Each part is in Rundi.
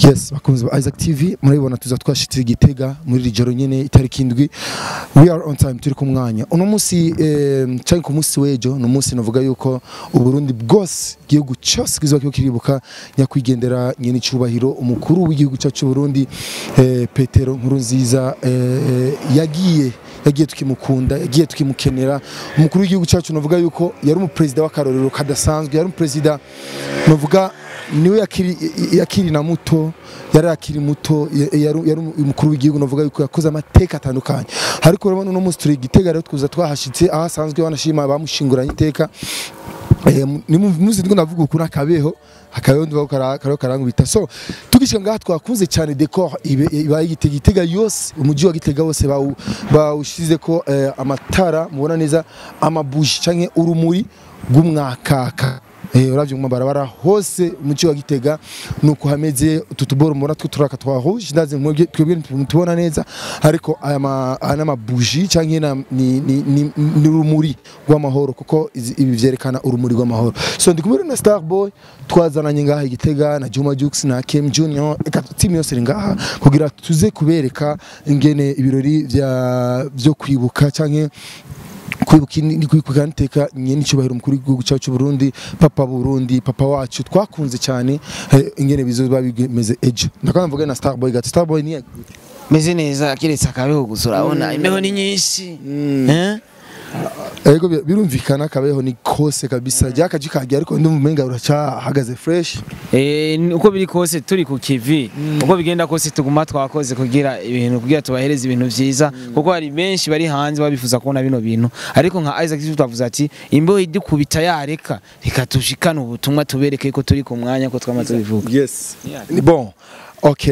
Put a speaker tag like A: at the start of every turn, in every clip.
A: yes bakunzi ba Isaac TV murabibona tuza twashitse igitega muri iri joro nyene itariki indwi we are on time turi ku mwanya uno munsi eh, canke ku munsi w'ejo ni umunsi navuga yuko uburundi bwose igihugu cyose kizoba kiriko kiribuka nyakwigendera nyene icubahiro umukuru w'igihugu cyacu c'uburundi eh, petero nkuru nziza eh, yagiye yagiye tukimukunda yagiye tukimukenera umukuru w'igihugu cyacu navuga yuko yari umuperezida w'akarorero kadasanzwe yari umuperezida navuga niwe yakiri yakiri na muto yari akiri muto ya- yari yari umukuru w'igihugu navuga yuko yakoze amateka atandukanye ariko urabona uno munsi turi igitega rero tuza twahashitse aho asanzwe banashima bamushinguranye iteka Eh, mu- ni mu- muzi ndiko ndavuga ukuri akabeho akabeho ndivuga ko kara- kariho karangubita so tugishika ngaha twakunze cyane decor ibe- ibaye igitega igitega yose umujyi wa gitega wose bawu- bawushize ko eh, amatara mubona neza amabuji canke urumuri rw'umwakaka Eh, uravye mu mabarabara hose umuci wa Gitega nuko hameze utu tuboro mubona two turaka twa rouge ndaze mwebwe twebwe tubona neza ariko aya ma aya n'amabuji canke na ni ni ni ni urumuri rw'amahoro kuko izi- ibi vyerekana urumuri rw'amahoro so ndi kumwe na Starboy twazananye ngaha i Gitega na Juma Jux na Kem Junior eka team yose iri ngaha kugira tuze kubereka ingene ibirori vya vyo kwibuka canke kwibuka ni kwibuka niteka nyene cyubahiro umukuru w'igihugu cyacu cy'u Burundi papa Burundi papa wacu twakunze cyane eh, ingene bizoba bimeze ejo ndakana mvuga na Starboy gati Starboy ni
B: meze neza kiretse akabeho gusa urabona imbeho ni nyinshi Eh?
A: ego bi- birumvikana kabeho ni kose kabisa ryakaje kagiye ariko ndumva umenga uracahagaze fresh
B: Eh, ni- uko biri kose turi ku kivi uko bigenda kose tuguma twakoze kugira ibintu kugira tubahereze ibintu vyiza kuko hari benshi bari hanze babifuza kubona bino bintu ariko nka Isaac Zito twavuze ati imbeho idukubita yareka reka tushikane ubutumwa tubereke ko turi ku mwanya ko twama tubivuga
A: yes ni bon Okay,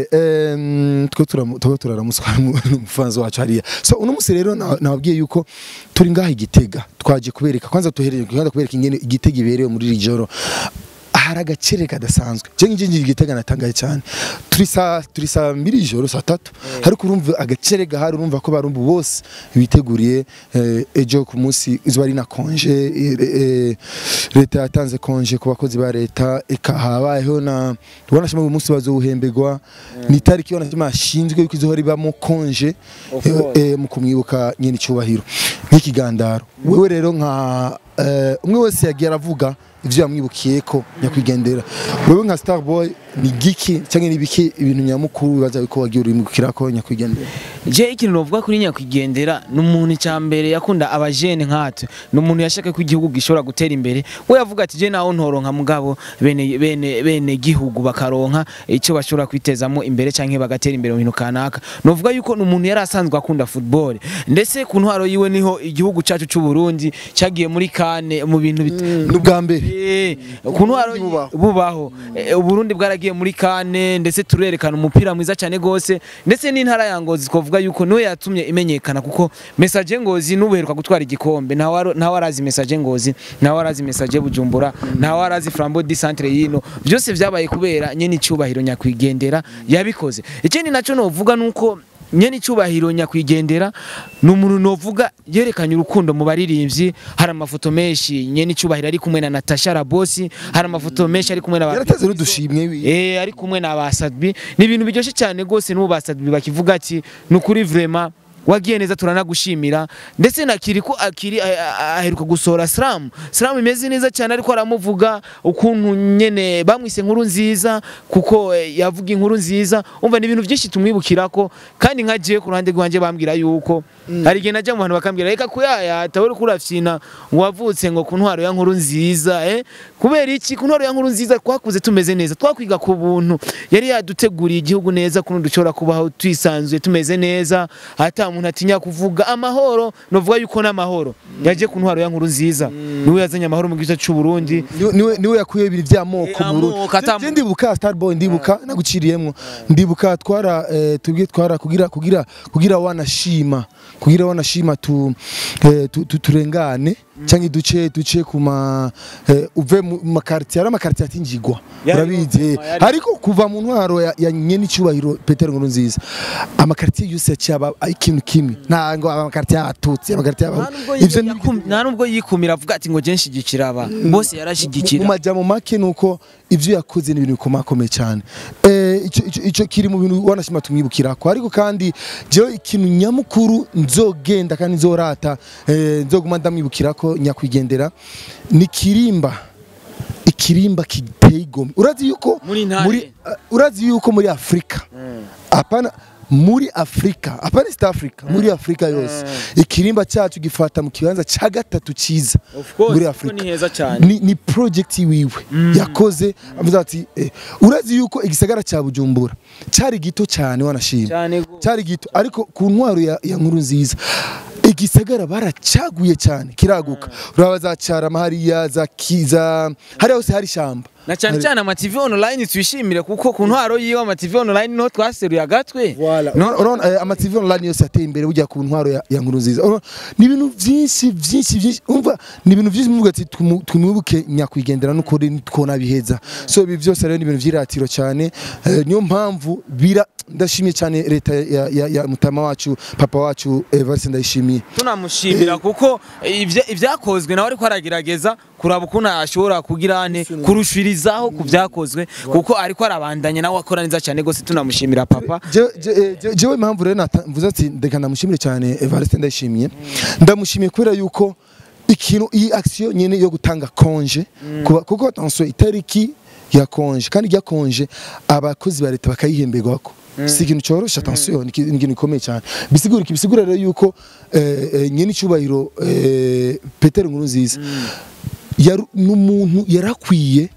A: um, twe turamu- twe turaramuswa n'umufanzi wacu hariya so uno musi rero na- nababwiye yuko turi ngaha igitega twaje kubereka kwanza tuhereye kwanza kubereka ingene igitega iberewe muri iri joro hari agacere kadasanzwe je nje ngira igitega natangaye cyane turi saa turi saa mbiri ijoro saa tatu ariko urumva agacere gahari urumva ko barumva bose biteguriye eh, ejo ku munsi izuba ari na konje eh, eh, leta yatanze konje ku bakozi ba leta eka habayeho na ubona shima uyu munsi bazowuhembegwa ni itariki ubona shima ashinzwe yuko izohora ibamo konje
B: Of
A: eh,
B: course.
A: eh, mu kumwibuka nyene icyubahiro nk'ikigandaro wewe rero nka eh, umwe wese yagiye aravuga ivyo yamwibukiye ko nyakwigendera wewe nka Starboy ni giki cyangwa ni biki ibintu nyamukuru bibaza yuko wagiye urimukira ko nyakwigendera
B: je ikintu novuga kuri nyakwigendera ni umuntu cya mbere yakunda abajene nkatwe ni umuntu yashaka ko igihugu gishobora gutera imbere we yavuga ati je naho ntoronka mugabo bene bene bene gihugu bakaronka icyo bashobora kwitezamo imbere canke bagatera imbere mu bintu kanaka novuga yuko ni umuntu yari asanzwe akunda football ndetse ku ntwaro yiwe niho igihugu cacu c'u Burundi cyagiye muri kane mu bintu bit
A: n'ubwa mbere
B: Eh, ku ntwaro
A: Uburundi bubaho.
B: bubaho Eh, uburundi bwaragiye muri kane ndetse turerekana umupira mwiza cyane gose ndetse n'intara ya ngozi twavuga yuko niwe yatumye imenyekana kuko message ngozi nubuheruka gutwara igikombe ntawe ntawe arazi message ngozi ntawe arazi message bujumbura ntawe arazi flambeau du centre yino byose vyabaye kubera nyene icyubahiro nyakwigendera yabikoze ikindi naco novuga nuko nyene icyubahiro nyakwigendera ni umuntu novuga yerekanye urukundo mu baririmbyi hari amafoto menshi nyene icyubahiro ari kumwe na Natasha Rabosi hari amafoto menshi ari kumwe na ba
A: yarateze n'udushimwe wi-
B: Eh ari kumwe na basadbi ni ibintu biryoshye cyane gose n'ubu basadbi bakivuga ati ni ukuri vraiment wagiye neza turanagushimira ndetse na kiri ko akiri a- a- aheruka gusohora slam slam imeze neza cyane ariko aramuvuga ukuntu nyene bamwise inkuru nziza kuko eh, yavuga inkuru nziza umva ni ibintu byinshi tumwibukirako kandi nka jewe ku ruhande rwanjye bambwira yuko hari igihe najya mu bantu bakambwira reka kuyayata uri kurafyina ngo wavutse ngo ku ntwaro ya nkuru nziza eh kubera iki ku ntwaro ya nkuru nziza twakuze tumeze neza twakwiga ku buntu yari yaduteguriye igihugu neza kuno dushobora kubaho twisanzuye tumeze neza hata umuntu atinya kuvuga amahoro novuga yuko n'amahoro yaje ku ntwaro ya nkuru nziza niwe yazanye amahoro mu gice cy'u Burundi
A: Niwe- niwe niwe yakuye ibiri by'amoko
B: Eh,
A: mu Burundi.
B: amoko, ata-
A: Je- je ndibuka Starboy ndibuka naguciriyemwo ndibuka twara eh, tubwiye twara kugira kugira kugira wanashima kugira wanashima tu, eh, tu, tu turengane cyangwa duce duce ku ma eh, uve mu makartier ari amakartier atinjigwa
B: Yari
A: urabizi
B: yari- yari-
A: ariko kuva mu ntwaro ya, ya nyene icyubahiro Peter Nkuru nziza amakartier yose yacyaba ikintu kimwe ntango amakartier abatutsi amakartier
B: nta nubwo
A: ivyo ni
B: yikum- nta nubwo yikumira avuga ati ngo je nshigikira aba bose
A: mu
B: yarashigikira
A: majambo make nuko ivyo yakoze ni ibintu bikomakomeye cyane eh ico ico ico kiri mu bintu wanashima tumwibukirako ariko kandi jewe ikintu nyamukuru nzogenda kandi nzorata eh, nzoguma ndamwibukirako nyakwigendera ni kirimba ikirimba kiteye igomwe urazi yuko
B: Muri ntare.
A: muri uh, urazi yuko muri Afrika apana muri Afrika apana East Africa muri Afrika yose ikirimba cyacu gifata mu kibanza cya gatatu cyiza
B: Of course,
A: muri
B: kuko
A: Afrika
B: ni heza cyane.
A: ni, ni project wiwe yakoze avuze ati eh, urazi yuko igisagara cya Bujumbura cyari gito cyane wanashima
B: cyane go-
A: cyari gito ariko ku ntwaro ya, ya nkuru nziza igisagara baracaguye cyane kiraguka uraba za carama hariya za kiza hariya hose hari shamba
B: na cyane cyane ama TV online twishimire kuko ku ntwaro yiwe ama TV online niho twaseruye agatwe
A: Voilà. No, urabona eh, ama TV online yose ateye imbere bujya ku ntwaro ya, ya nkuru nziza. Urabona, Ni ibintu byinshi byinshi byinshi umva ni ibintu byinshi muvuga ati tumu- tumwibuke nyakwigendera n'ukuri twona biheza. So ibi byose rero ni ibintu by'iratiro cyane eh, niyo mpamvu bira ndashimye cyane leta ya, ya, ya mutama wacu papa wacu Evariste ndayishimiye.
B: tunamushimira kuko ivya- ivyakozwe nawe ariko aragerageza kuraba ukuntu ashobora kugira ane kurushirizaho ku vyakozwe kuko ariko arabandanya nawe akora neza cyane gose tunamushimira papa
A: Je- je- eh, je- jewe impamvu rero nata- mvuze ati ndeka ndamushimire cyane Evariste ndayishimiye ndamushimiye kubera yuko ikintu iyi action nyene yo gutanga konje kuba- kuko attention itariki ya konje kandi ya konje abakozi ba leta bakayihemberwako si ikintu cyoroshe attention ni iki- ni ikintu gikomeye cyane bisigura iki bisigura rero yuko eh, eh, nyene icyubahiro eh, Peter Nkurunziza yari n'umuntu yarakwiye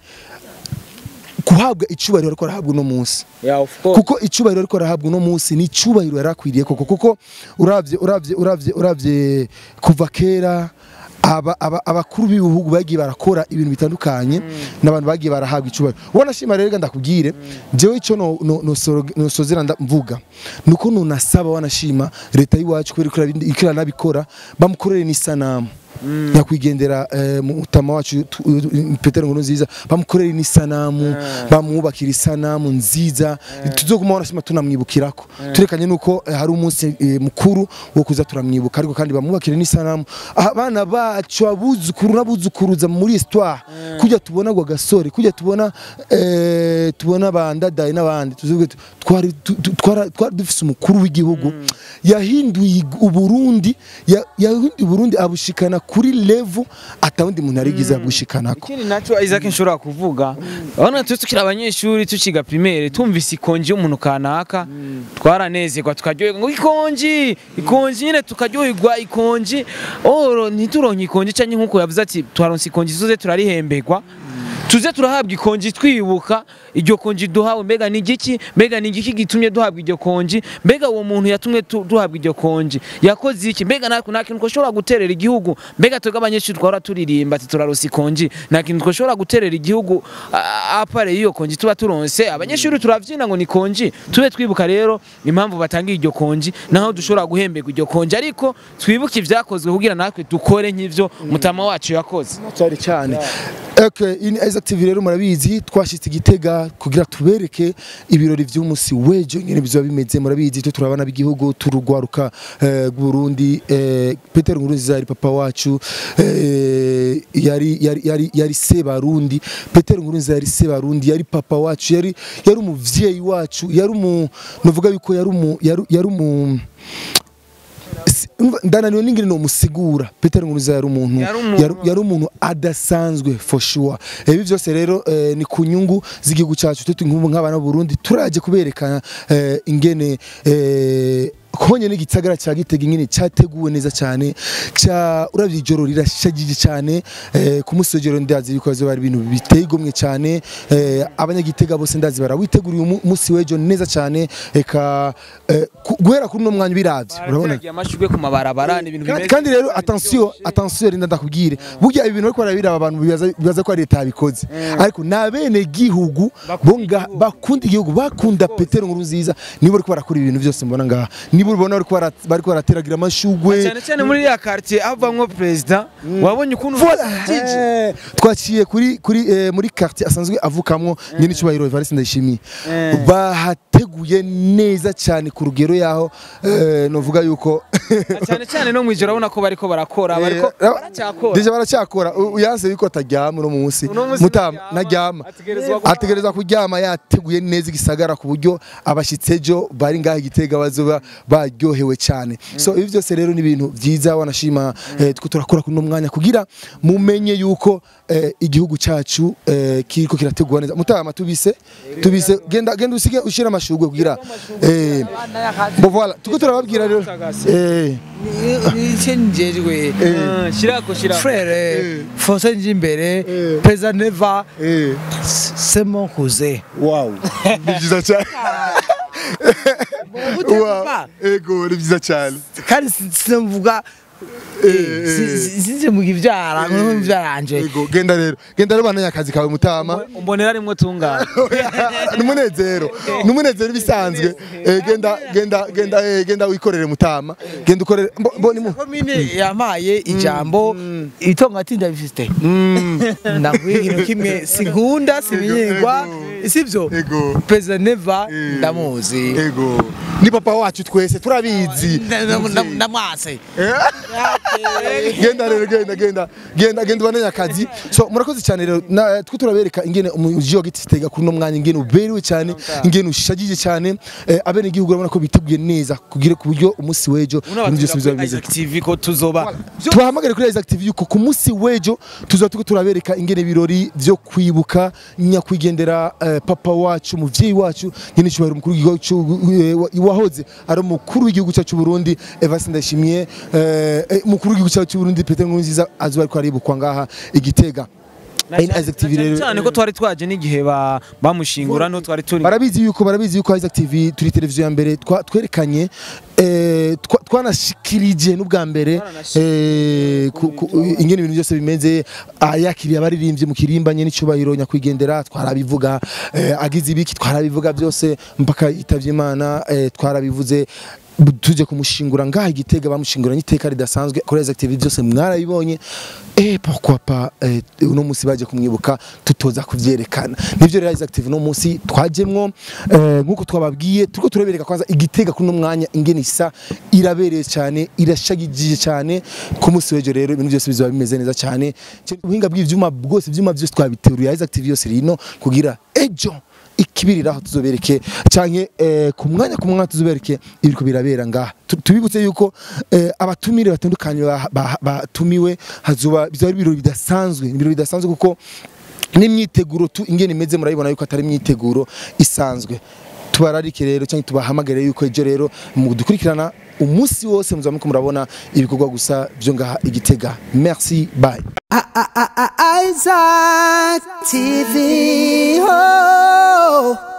A: guhabwa icubahiro ariko arahabwa uno munsi
B: yeah of course
A: kuko icubahiro ariko arahabwa uno munsi ni icubahiro yarakwiriye koko kuko uravye uravye uravye uravye kuva kera aba aba- abakuru b'ibihugu bagiye barakora ibintu bitandukanye n'abantu bagiye barahabwa icubahiro ubona shima rero reka ndakubwire jewe ico no no no soro- no sozera mvuga nuko nunasaba wanashima leta y'iwacu kubera ko ikira nabikora bamukorere n'isanamu nyakwigendera eh, mutama wacu tu- uh, Peter Nkurunziza bamukorere n'isanamu bamwubakira isanamu nziza tuzoguma wanashima tunamwibukirako turekanye nuko eh, hari umunsi eh, mukuru wo kuza turamwibuka ariko kandi bamwubakire n'isanamu Ah, abana bacu abuzukuru n'abuzukuruza muri histoire kujya tubona gwa gasore kujya tubona eh, tubona bandadaye n'abandi tuzuge tu- twari tu- tu- twara- twari dufise umukuru w'igihugu yahinduye uburundi ya- yahinduye uburundi abushikana kuri level atawundi muntu yarigize abushikanako
B: ikindi nacyo Isaac nshobora kuvuga urabona twe tukiri abanyeshuri tukiga primaire tumvise ikonji y'umuntu kanaka twaranezerwa tukaryoherwa ngo ikonji ikonji nyine tukaryoherwa ikonji oro ntituronke ikonji cyangwa nk'uko yavuze ati twaronse ikonji tuze turarihemberwa tuze turahabwa ikonji twibuka iryo konji duhawe mbega ni igiki mbega ni igiki gitumye duhabwa iryo konji mbega uwo muntu yatumye tu- duhabwa iryo konji yakoze iki mbega nta nta kintu twashobora guterera igihugu mbega twebwe abanyeshuri twahora turirimba ati turaronse ikonji nta kintu twashobora guterera igihugu a- apare y'iyo konji tuba turonse abanyeshuri turavyina ngo ni konji tube twibuka rero impamvu batangiye iryo konji naho dushobora guhemberwa iryo konji ariko twibuke ivyakozwe kugira natwe dukore nk'ivyo mutama wacu yakoze
A: cyari cyane Okay, ini Isaac TV rero murabizi twashitse igitega kugira tubereke ibirori vy'umunsi wejo nyene bizoba bimeze murabizi twe turabana b'igihugu turugwaruka eh, Burundi eh, Peter Nkurunziza yari papa wacu eh, yari yari yari yari se barundi Peter Nkurunziza yari se barundi yari papa wacu yari yari umuvyeyi wacu yari umu novuga yuko yari umu yari yari umu Si- umva, ndananiwe n'ingene nomusigura Peter Nkurunziza yari umuntu
B: Yari umuntu-
A: yari- yari umuntu adasanzwe for sure ibi byose rero eh, ni ku nyungu z'igihugu cyacu twe nk'ubu nk'abana b'u Burundi turaje kuberekana eh, ingene eh, konye n'igitsagara cya Gitega ingene cyateguwe neza cyane cya uravye ijoro rirashagije cyane eh, ku munsi w'ijoro ndazi yuko hazoba hari ibintu biteye igomwe cyane eh, abanyagitega bose ndazi barawiteguriye umu- umunsi w'ejo neza cyane eka eh, ku- guhera kuri uno mwanya biravye urabona
B: Barateragiye amashurwe ku mabarabara ni ibintu
A: kandi,
B: bimeze
A: kandi rero
B: neza,
A: attention attention rinda ndakubwire burya ibintu ariko barabira abantu bibaza bibaza ko ari leta yabikoze ariko nabene gihugu
B: Bakunda
A: bonga
B: igihugu.
A: bakunda igihugu bakunda Petero Nkurunziza nibo ariko barakora ibintu byose mbona ngaha nibo ubona bariko bara- bariko barateragira amashugwe
B: cyane cyane muri ya quartier havamwo perezida wabonye ukuntu
A: Voilà.
B: Jiji.
A: Eh, twaciye kuri kuri eh, muri quartier asanzwe avukamwo nyine cyubahiro Evariste Ndayishimiye
B: Eh.
A: bahateguye neza cyane ku rugero yaho eh, novuga yuko
B: cyane cyane no mwijoro urabona ko bariko barakora bariko
A: Eh,
B: baracyakora
A: Deja baracyakora U- uyanse yuko ataryama uno munsi
B: Uno munsi
A: mutama
B: ntaryama,
A: ntaryama
B: ategerezwa kuryama.
A: ategereza kuryama yateguye neza igisagara ku buryo abashitsi ejo bari ngaha igitega bazoba baryohewe cyane so ibi byose rero ni ibintu byiza wanashima eh, two turakora kuno mwanya kugira mumenye yuko eh, igihugu cyacu eh, kiriko kirategura neza mutama tubise tubise genda genda usige ushira amashugwe kugira eh bo voilà tuko turababwira rero eh
C: nicyo njejwe
B: Eh, shirako shirako
C: frere fose nje imbere
A: Eh.
C: perezida neva
A: eh
C: c'est mon cousin
A: wow ni byiza cyane
C: Utemba.
A: ego ni byiza cyane
C: kandi si- sinumvuga
A: Eh, eh.
C: sinze mu ivyara ngo ivyaranje
A: ego genda rero genda rero bana akazi kawe mutama
B: umbonera rimwe tungana
A: numunezero numunezero bisanzwe Eh, genda genda genda eh, genda wikorere mutama genda ukorere mbo- mbo ni mu
C: komine yampaye ijambo itongo ati ndabifite ndavuye ikintu kimwe sinkunda simenyerwa sibyo
A: ego
C: perezida neva ndamuzi
A: ego ni papa wacu twese turabizi
C: Nda- nda- nda- ndamwase
A: genda rero genda genda genda genda ubane akazi so murakoze cyane rero na twe turabereka ingene umuji wa giti tega kuri no mwanya ingene uberewe cyane ingene ushagije cyane eh, abene igihugu urabona ko biteguye neza kugira ku buryo umunsi w'ejo ibintu byose bizaba bimeze
B: Isaac TV ko tuzoba
A: tubahamagare kuri Isaac TV yuko ku munsi w'ejo tuzaba turiko turabereka ingene ibirori vyo kwibuka nyakwigendera eh, papa wacu umuvyeyi wacu nyine cyubahiro umukuru w'igihugu cy'u- eh, wa- wahoze ari umukuru w'igihugu cyacu Burundi Evariste Ndayishimiye eh, eh, umukuru w'igihugu cyacu Burundi Peter Nkurunziza azoba ariko aribukwa ngaha igitega
B: Na
A: Ine Isaac TV
B: cyane
A: rero
B: cyane ko twari twaje n'igihe ba- bamushingura no twari turi
A: barabizi yuko barabizi yuko Isaac TV turi televiziyo ya mbere twa- twerekanye eh, twa- twanashikirije n'ubwa mbere eh, ku- ku- ingene ibintu byose bimeze ah, yakiriye abaririmbyi mu kirimbanye n'icyubahiro nyakwigendera twarabivuga eh, agize ibiki twarabivuga byose mpaka yitavye imana eh, twarabivuze Bu- tuje kumushingura ngaha igitega bamushinguranye iteka ridasanzwe kuri Isaac TV byose mwarabibonye eh pourquoi pas eh, uno munsi baje kumwibuka tutoza kuvyerekana nivyo rero Isaac TV no munsi twajemwo eh, nkuko twababwiye turiko turabereka kwanza igitega kuno mwanya ingene isa irabereye cyane irashagije cyane ku munsi w'ejo rero ibintu byose bizaba bimeze neza cyane ubuhinga bw'ivyuma bwose ivyuma byose twabiteruye Isaac TV yose rino kugira ejo ikibirira aho tuzobereke canke eh, ku mwanya ku mwanya tuzobereke ibiriko birabera ngaha Tu- tubibutse yuko eh, abatumire batandukanye ba- ba- batumiwe hazoba bizaba ari ibirori bidasanzwe ni ibirori bidasanzwe kuko n'imyiteguro tu ingene imeze murabibona yuko atari imyiteguro isanzwe tubararike rero cyangwa tubahamagare yuko ejo rero mu dukurikirana umunsi wose muzaba muriko murabona ibikorwa gusa byo ngaha igitega merci bye
D: Isaac TV. Oh.